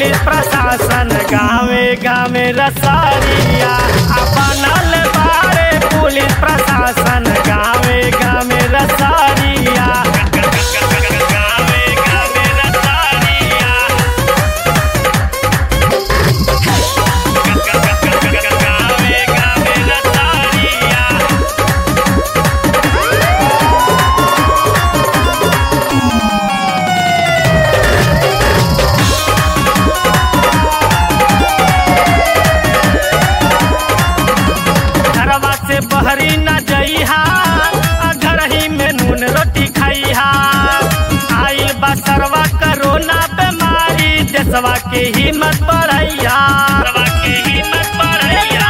police प्रशासन गावे गावे रसारिया आ बनल बारे पुलिस प्रशासन गावे गावे रसारिया गावे गावे रसारिया गावे गावे रसारिया घरवा से बहरी न जइहा आ घरही में नून रोटी खाइहा आइल बा सरवा करोना बीमारी देशवा के हिम्मत बढ़ैया देशवा के हिम्मत बढ़ैया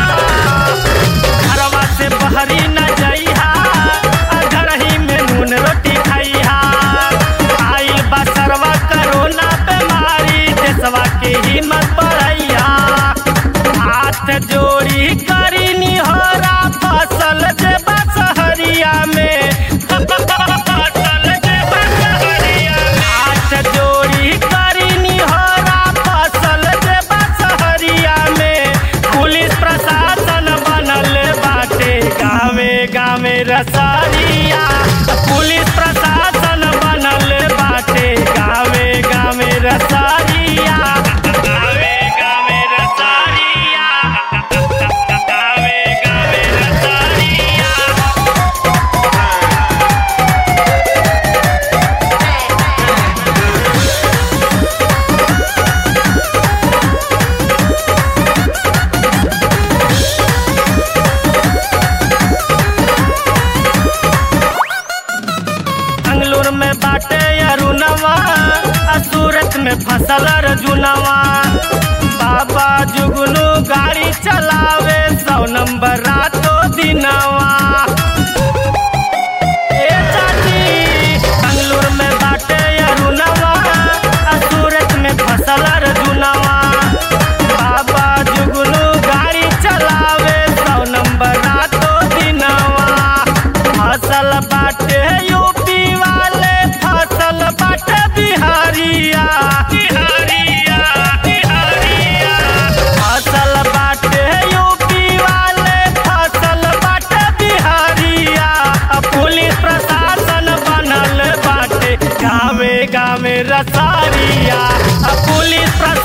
घरवा से बहरी न जइहा आ घरही में नून रोटी खाइहा आइल बा सरवा करोना बीमारी देशवा के हिम्मत बढ़ैया हाथ जोड़ी करी निहोरा फसल जे बसहरिया में फसल जे बसहरिया में हाथ जोड़ी करी निहोरा फसल जे बसहरिया में पुलिस प्रशासन बनल बाटे गावे गावे रसारिया पुलिस प्रशासन बनल बाटे गावे गावे रसारिया गावे गावे रसारिया गावे गावे रसारिया अंगलूर में बाटे अरुणवा आ सूरत में फसल अर्जुनवा बाबा जुगनू गाड़ी चलावे सौ नंबर रातो दिनवा ए चाची अंगलूर में बाटे अरुणवा आ सूरत में फसल अर्जुनवा बाबा जुगनू गाड़ी चलावे सौ नंबर रातो दिनवा फसल बाटे यूपी वाले फसल बाटे बिहारिया बिहारिया बिहारिया फसल बाटे यूपी वाले फसल बाटे बिहारिया आ पुलिस प्रशासन बनल बाटे गावे गावे रसारिया आ पुलिस प्रशासन